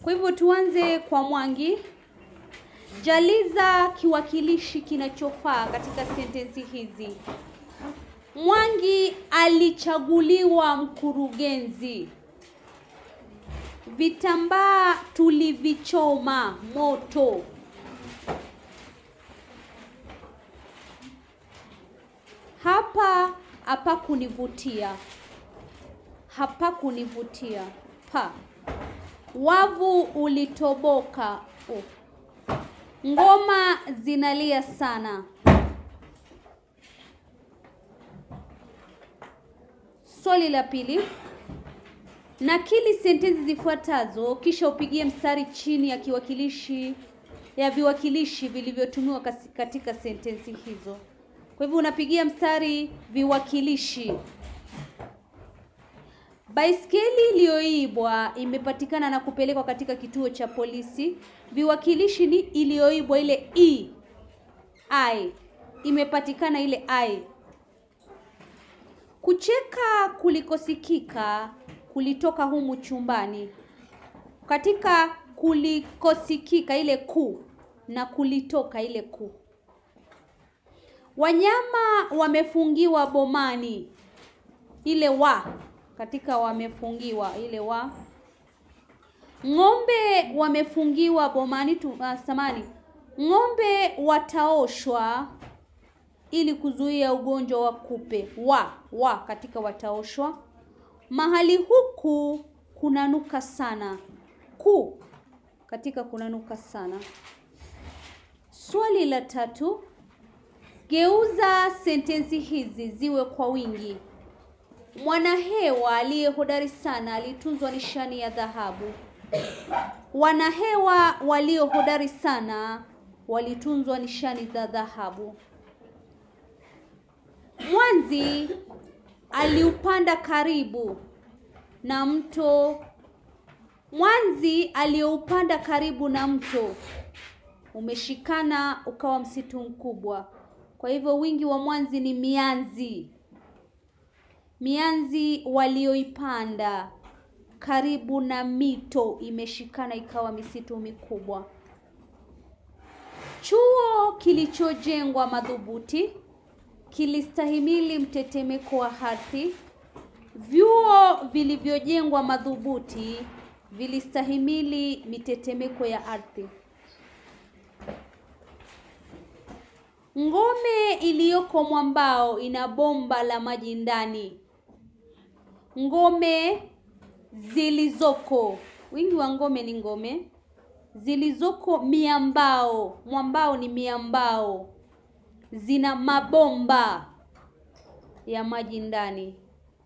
Kwa hivyo tuanze kwa Mwangi. Jaliza kiwakilishi kinachofaa katika sentensi hizi. Mwangi alichaguliwa mkurugenzi. Vitambaa tulivichoma moto. Hapa hapa kunivutia. Hapa kunivutia. Pa. Wavu ulitoboka. Oh. Ngoma zinalia sana. Swali la pili. Nakili sentensi zifuatazo kisha upigie mstari chini ya kiwakilishi ya viwakilishi vilivyotumiwa kasi- katika sentensi hizo. Kwa hivyo unapigia mstari viwakilishi. Baiskeli iliyoibwa imepatikana na kupelekwa katika kituo cha polisi. Viwakilishi ni iliyoibwa ile i i imepatikana ile i. Kucheka kulikosikika kulitoka humu chumbani. Katika kulikosikika ile ku na kulitoka ile ku. Wanyama wamefungiwa bomani. Ile wa katika wamefungiwa ile wa. Ng'ombe wamefungiwa bomani tu, uh, samani. Ng'ombe wataoshwa ili kuzuia ugonjwa wa kupe. Wa wa katika wataoshwa. Mahali huku kunanuka sana. Ku katika kunanuka sana. Swali la tatu. Geuza sentensi hizi ziwe kwa wingi. Mwanahewa aliye hodari sana alitunzwa nishani ya dhahabu. Wanahewa walio hodari sana walitunzwa nishani za dhahabu. Mwanzi aliupanda karibu na mto. Mwanzi aliyoupanda karibu na mto umeshikana ukawa msitu mkubwa. Kwa hivyo wingi wa mwanzi ni mianzi. Mianzi walioipanda karibu na mito imeshikana ikawa misitu mikubwa. Chuo kilichojengwa madhubuti kilistahimili mtetemeko wa ardhi. Vyuo vilivyojengwa madhubuti vilistahimili mitetemeko ya ardhi. Ngome iliyoko mwambao ina bomba la maji ndani. Ngome zilizoko, wingi wa ngome ni ngome, zilizoko miambao, mwambao ni miambao, zina mabomba ya maji ndani.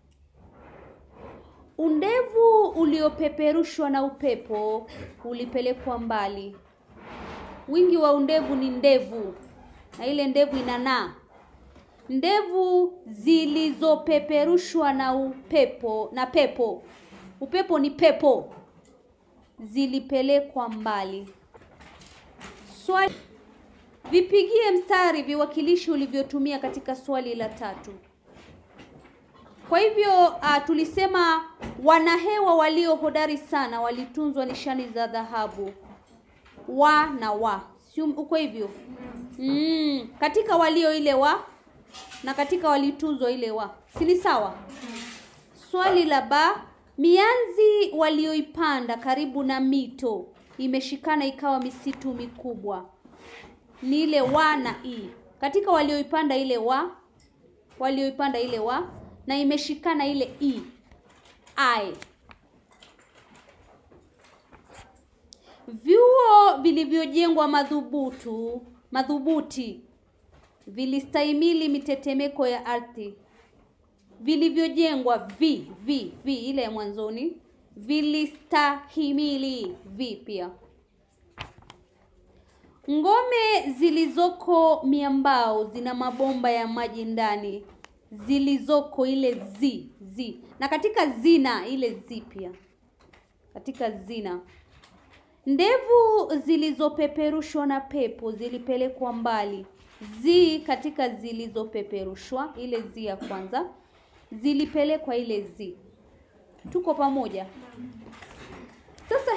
Undevu uliopeperushwa na upepo ulipelekwa mbali. Wingi wa undevu ni ndevu, na ile ndevu inanaa. Ndevu zilizopeperushwa na upepo na pepo, upepo ni pepo, zilipelekwa mbali. Swali, vipigie mstari viwakilishi ulivyotumia katika swali la tatu. Kwa hivyo uh, tulisema wanahewa walio hodari sana walitunzwa nishani za dhahabu. Wa na wa, si uko hivyo? Mm, katika walio ile wa na katika walitunzwa ile wa, si ni sawa? Swali la ba, mianzi walioipanda karibu na mito imeshikana ikawa misitu mikubwa. Ni ile wa na i. Katika walioipanda ile wa, walioipanda ile wa na imeshikana ile i i. Vyuo vilivyojengwa madhubutu madhubuti vilistahimili mitetemeko ya ardhi. Vilivyojengwa vi vi vi ile ya mwanzoni vilistahimili vi pia. Ngome zilizoko miambao zina mabomba ya maji ndani. Zilizoko ile zi zi, na katika zina ile zi pia, katika zina. Ndevu zilizopeperushwa na pepo zilipelekwa mbali. Zi katika zilizopeperushwa, ile zi ya kwanza, zilipelekwa ile zi. Tuko pamoja? Sasa